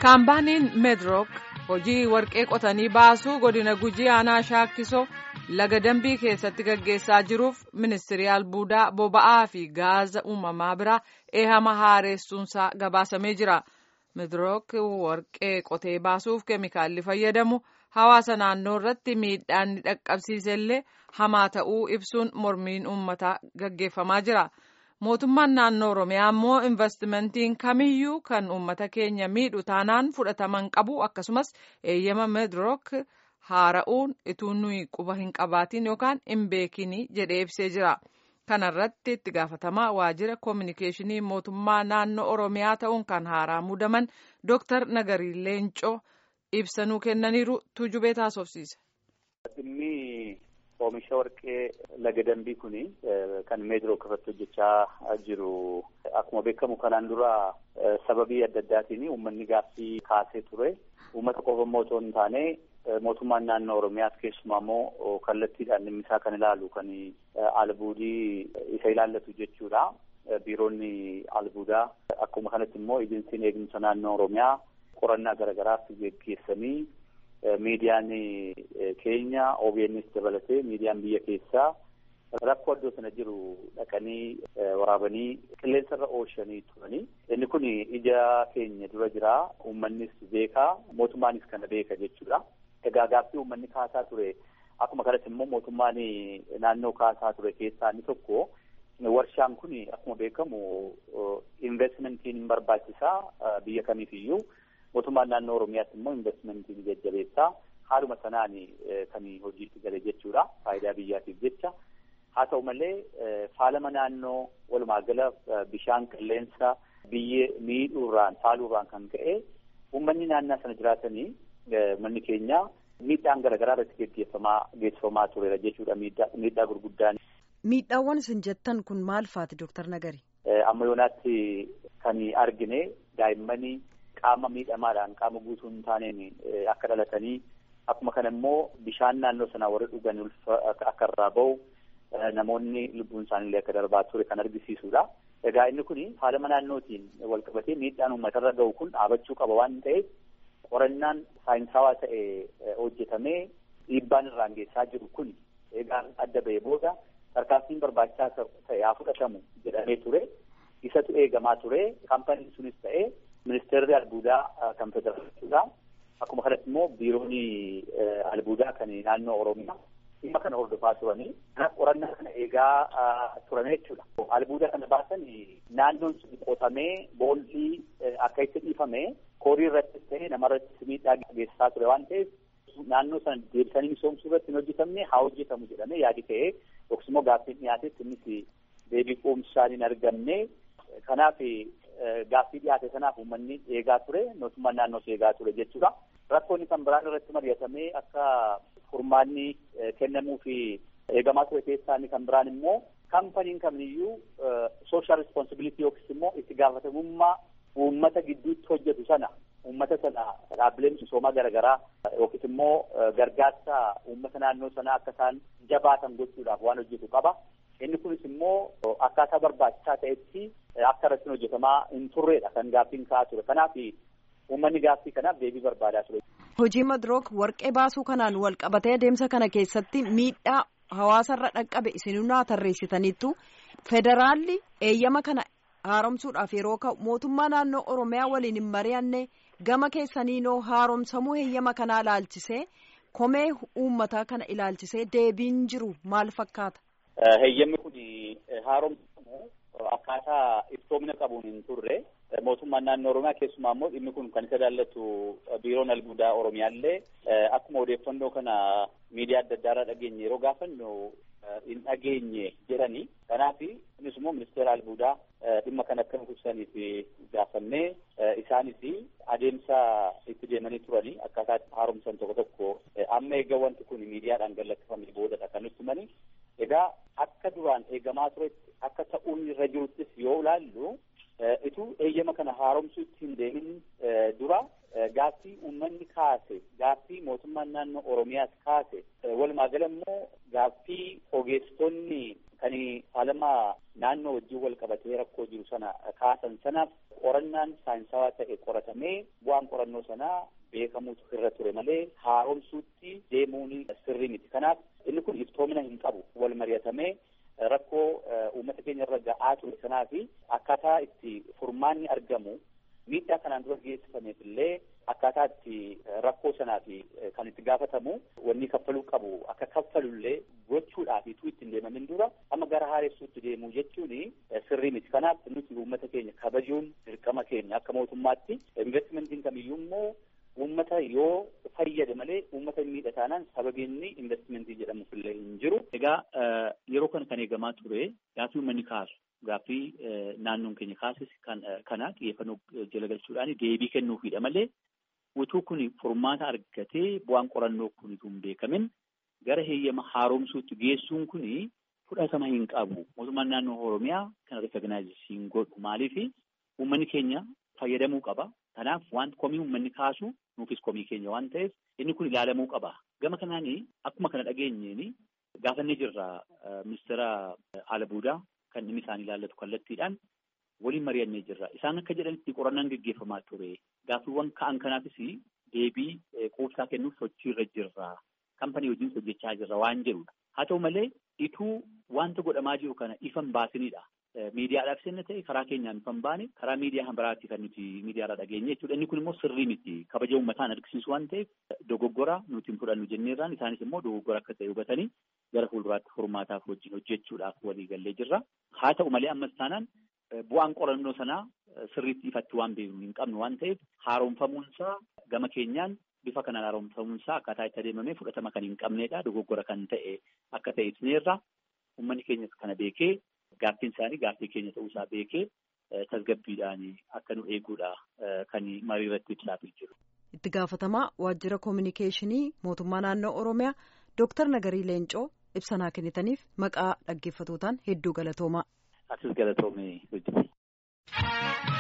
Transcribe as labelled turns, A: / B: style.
A: Kaampaaniin Meedrook hojii warqee qotanii baasuu godina Gujii aanaa Shaakkisoo laga dambii keessatti gaggeessaa jiruuf ministirii albuudaa boba'aa fi gaaza uumamaa biraa eehama haaressuunsaa gabaasamee jira. Meedrook warqee qotee baasuuf keemikaalli fayyadamu hawaasa naannoo irratti miidhaan ni dhaqqabsiisellee hamaa ta'uu ibsuun mormiin uummataa gaggeeffamaa jira. mootummaan naannoo oromiyaa immoo investimentiin kamiyyuu kan uummata keenya miidhu taanaan fudhataman qabu akkasumas eeyyama meedrook haara'uun ituu nuyi quba hin qabaatiin yookaan hin beekin jedhee ibsee jira kanarratti itti gaafatamaa waajjira koominikeeshinii mootummaa naannoo oromiyaa ta'uun kan haaraa muudaman dooktar nagarii leencoo ibsanuu kennaniiru tuujubee taasofsiise.
B: Oomisha warqee laga dambii kuni kan meedrook irratti hojjechaa jiru akkuma beekamu kanaan dura sababii adda addaatiin uummanni gaaffii kaasee ture. Uummata qofa immoo otoo hin taane mootummaan naannoo Oromiyaas keessumaa immoo kallattiidhaan dhimmi isaa kan ilaalu kan albuudii isa ilaallatu jechuudha. Biiroonni albuudaa akkuma kanatti immoo ejensiin eegumsa naannoo Oromiyaa qorannaa garaagaraaf geggeessanii miidiyaan keenya OBNs dabalatee miidiyaan biyya keessaa rakkoo iddoo sana jiru dhaqanii waraabanii qilleensarra oolchanii turanii inni kun ija keenya dura jira uummannis beekaa mootummaanis kana beeka jechuudha. Egaa gaaffii uummanni kaasaa ture akkuma kanatti immoo mootummaan naannoo kaasaa ture keessaa inni tokko warshaan kun akkuma beekamu investmentiin hin barbaachisaa biyya kamiifiyyuu. mootummaan naannoo oromiyaatti immoo investimentiin jajjabeessaa haaluma sanaan kan hojiitti gale jechuudha faayidaa biyyaatiif jecha haa ta'u malee faalama naannoo walumaa gala bishaan qilleensa biyya miidhuurraan faaluurraan kan ka'e uummanni naannoo sana jiraatanii manni keenya miidhaan garaagaraa irratti geggeeffamaa geessifamaa tureera jechuudha miidhaa gurguddaan.
C: Miidhaawwan isin jettan kun maal faati Dooktar Nagari?
B: Amma yoonaatti kan argine daa'immanii qaama miidhamaadhaan qaama guutuu hin taaneen akka dhalatanii akkuma kana immoo bishaan naannoo sanaa warri dhugan akka irraa bahu namoonni lubbuun isaaniillee akka darbaa ture kan argisiisudha. Egaa inni kun faalama naannootiin wal qabatee miidhaan uummatarra gahu kun dhaabachuu qaba waan ta'eef qorannaan saayinsawaa ta'e hojjetamee dhiibbaan irraan geessaa jiru kun egaa adda ba'ee booda tarkaanfiin barbaachisaa ta'e haa fudhatamu jedhamee ture isatu eegamaa ture kaampaniin sunis ta'ee ministeerri albuudaa kan federaaliidha. Akkuma kanatti immoo biiroonni albuudaa kan naannoo Oromiyaa dhimma kana hordofaa turanii qorannaa kana eegaa turan jechuudha. Albuudaa kana baasan naannoon sun qotamee boolli akka itti dhiifame koorii irrattis ta'ee namarrattis miidhaa geessisaa ture waan ta'eef naannoo sana deebisanii misoomsuu irratti hin hojjetamne haa hojjetamu jedhamee yaadi ta'ee yookiis immoo gaaffiin dhiyaatetti innis deebii quubsaan hin argamne kanaaf gaaffii dhiyaate sanaaf uummanni eegaa ture mootummaan naannoos eegaa ture jechuudha. Rakkoonni kan biraan irratti mari'atamee akka furmaanni kennamuu fi eegamaa ture keessaa inni kan biraan immoo kaampaniin kamiyyuu sooshaal responsibilitii yookiis immoo itti gaafatamummaa uummata gidduutti hojjetu sana uummata sana dhaabbileen misoomaa garaagaraa yookiis immoo gargaarsa uummata naannoo sanaa akka isaan jabaatan gochuudhaaf waan hojjetu qaba. Inni kunis immoo akkaataa barbaachisaa ta'etti akka irratti hojjetamaa hin turredha kan gaaffiin ka'aa ture. Kanaaf uummanni gaaffii kanaaf deebii barbaadaa ture.
C: Hojii Madrook warqee baasuu kanaan wal qabatee adeemsa kana keessatti miidhaa hawaasarra dhaqqabe isinunaa tarreessitaniittu federaalli eeyyama kana haaromsuudhaaf yeroo ka'u mootummaa naannoo Oromiyaa waliin hin mari'anne gama keessaniinoo haaromsamuu eeyyama kanaa ilaalchisee komee uummataa kana ilaalchisee deebiin jiru maal fakkaata?
B: Heeyyamni kun haaromsamu akkaataa iftoomina qabuun hin turre mootummaan naannoo Oromiyaa keessumaa immoo dhimmi kun kan isa ilaallatu biiroon albuudaa Oromiyaallee akkuma odeeffannoo kana miidiyaa adda addaa irraa dhageenye yeroo gaafannu hin dhageenye jedhani. Kanaaf innis immoo ministeera albuudaa dhimma kana akka nuuf ibsaniif gaafannee isaanis adeemsa itti deemanii turani akkaataa haaromsan tokko tokko amma eega wanti kun miidiyaadhaan gallakkifamee boodadha kan nutti himani. Egaa akka duraan eegamaa turetti akka ta'uun irra jiruttis yoo ilaallu ituu eeyyama kana haaromsuutti hin deemin dura gaaffii uummanni kaase gaaffii mootummaan naannoo Oromiyaas kaase walumaa gala immoo gaaffii ogeessonni kan faalamaa naannoo wajjin wal qabatee rakkoo jiru sana kaasan sanaaf qorannaan saayinsawaa ta'e qoratamee bu'aan qorannoo sanaa beekamuutu irra ture malee haaromsuutti deemuun sirrii miti. Kanaaf inni kun iftoomina hin qabu wal mari'atamee rakkoo uummata keenya irra ga'aa ture sanaa fi akkaataa itti furmaanni argamu miidhaa kanaan dura geessifameef illee akkaataa itti rakkoo sanaa fi kan itti gaafatamu wanni kaffaluu qabu akka kaffalullee gochuudhaaf ituu ittiin deemamin dura amma gara haaressuutti deemuu jechuun sirrii miti. Kanaaf nuti uummata keenya kabajuun dirqama keenya akka mootummaatti investimentiin kamiyyuu immoo uummata yoo fayyade malee uummata hin miidha taanaan sababiinni investimentii jedhamuuf illee hin jiru. Egaa yeroo kana kan eegamaa ture gaaffii uummanni kaasu gaaffii naannoon keenya kaasis kana xiyyeeffannoo jala galchuudhaan deebii kennuufidha malee utuu kun furmaata argatee bu'aan qorannoo kun hin beekamin gara heeyyama haaromsuutti geessuun kun fudhatama hin qabu. Mootummaan naannoo Oromiyaa kana rikagnaayizii hin godhu maaliif uummanni keenya fayyadamuu qaba. Kanaaf wanti komii uummanni kaasu nuufis komii keenya waan ta'eef inni kun ilaalamuu qaba. Gama kanaan akkuma kana dhageenyeen gaafannee jirra ministeera Alabuudaa kan dhimmi isaanii ilaallatu kallattiidhaan waliin mari'annee jirra. Isaan akka jedhanitti qorannaan gaggeeffamaa ture. Gaaffiiwwan ka'an kanaafis deebii quubsaa kennuuf sochiirra jirra. Kampanii wajjin hojjechaa jirra waan jedhudha. Haa ta'u malee ituu wanta godhamaa jiru kana ifan baasinidha. Miidiyaadhaaf seenna ta'e karaa keenyaan ifan baane karaa miidiyaa biraatti kan nuti miidiyaarraa dhageenye jechuudha. Inni kun immoo sirrii miti. Kabaja uummataan agarsiisu waan ta'eef dogoggora nuti hin fudhannu jenneerraan isaanis immoo dogoggora akka ta'e hubatanii gara fuulduraatti furmaataaf wajjin hojjechuudhaaf walii gallee jirra. Haa ta'u malee ammas taanaan bu'aan qorannoo sanaa sirriitti ifatti waan beeknu hin qabnu waan ta'eef haaromfamuunsaa gama keenyaan bifa kanaan haaromfamuunsaa akkaataa itti adeemamee fudhatama kan hin qabnedha. Dogoggora kan ta'e akka ta'e ibsineerra. Uummanni keenyas kana beekee gaaffiin isaanii gaaffii keenya ta'uusaa beekee tasgabbiidhaan akka nu eeguudha kan marii irratti ibsaafii jiru.
C: Itti gaafatamaa waajjira koominikeeshinii mootummaa naannoo Oromiyaa Dooktar Nagarii Leencoo ibsa kennitaniif maqaa dhaggeeffatootaan hedduu galatoomaa.
B: Atis galatoomee hojjete.